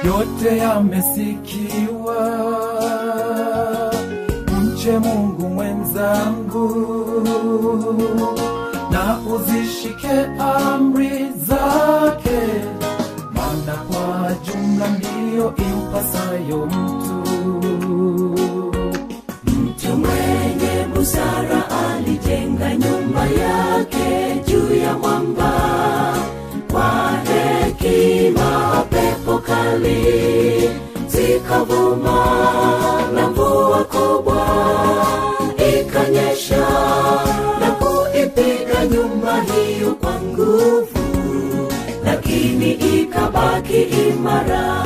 yote yamesikiwa. Mche Mungu mwenzangu, na uzishike amri zake, maana kwa jumla ndiyo impasayo mtu. Mtu mwenye busara alijenga nyumba yake juu ya mwamba, kwa hekima pepo kali zikavuma na mvua kubwa ikanyesha na kuipiga nyumba hiyo kwa nguvu, lakini ikabaki imara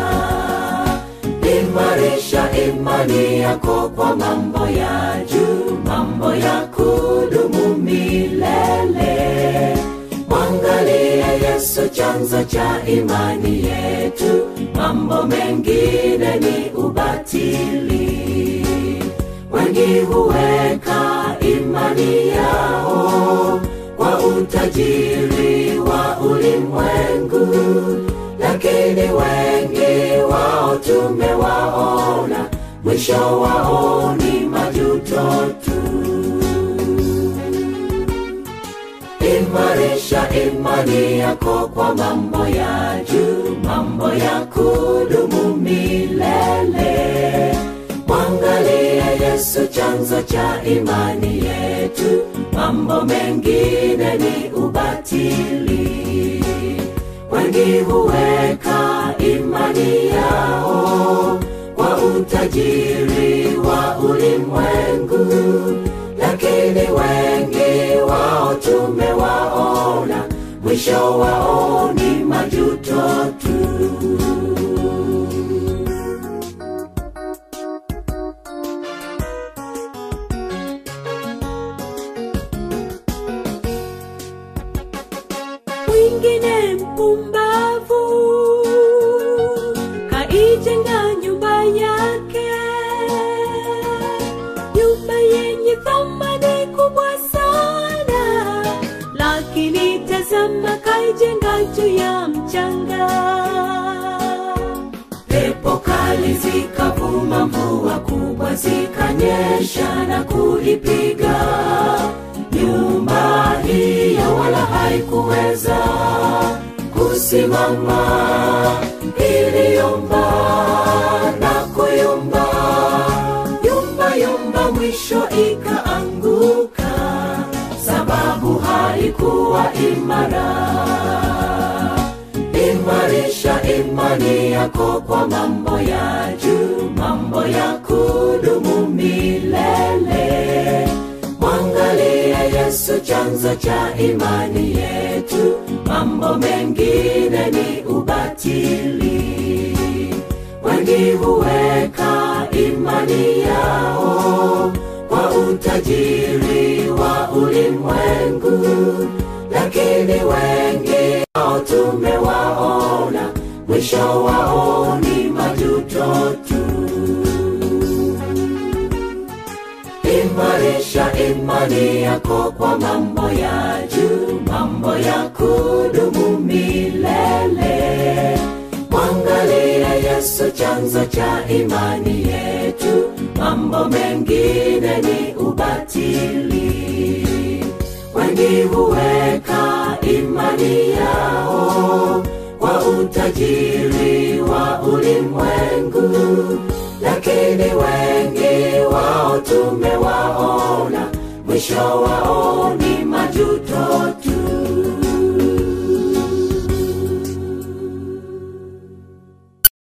imarisha imani yako kwa mambo ya juu, mambo ya kudumu milele. Mwangalie Yesu, chanzo cha imani yetu. Mambo mengine ni ubatili. Wengi huweka imani yao kwa utajiri wa ulimwengu, lakini wengi wao tumewaona, mwisho wao ni majuto tu. Imarisha imani yako kwa mambo ya juu, mambo ya kudumu milele. Mwangalie Yesu, chanzo cha imani yetu. Mambo mengine ni ubatili. Wengi huweka imani yao kwa utajiri wa ulimwengu, lakini wengi wao tumewaona, mwisho wao ni majuto tu. mwingine mpumbavu kaijenga nyumba yake, nyumba yenye thamani kubwa sana, lakini tazama, kaijenga juu ya mchanga. Pepo kali zikavuma, mvua kubwa zikanyesha na kuipiga nyumba hiyo, wala haikuweza kusimama. Iliyumba na kuyumba, yumba yumba, mwisho ikaanguka, sababu haikuwa imara. Imarisha imani yako kwa mambo ya juu, mambo ya kudumu milele. Mwangalie Yesu, chanzo cha imani yetu. Mambo mengine ni ubatili. Wengi huweka imani yao kwa utajiri wa ulimwengu, lakini wengi wao tumewaona, mwisho wao ni majuto tu. Imarisha imani yako kwa mambo ya juu, mambo ya kudumu milele. Mwangalie Yesu, chanzo cha imani yetu. Mambo mengine ni ubatili. Wengi huweka imani yao kwa utajiri wa ulimwengu, lakini wengi wao tumewaona, mwisho wao ni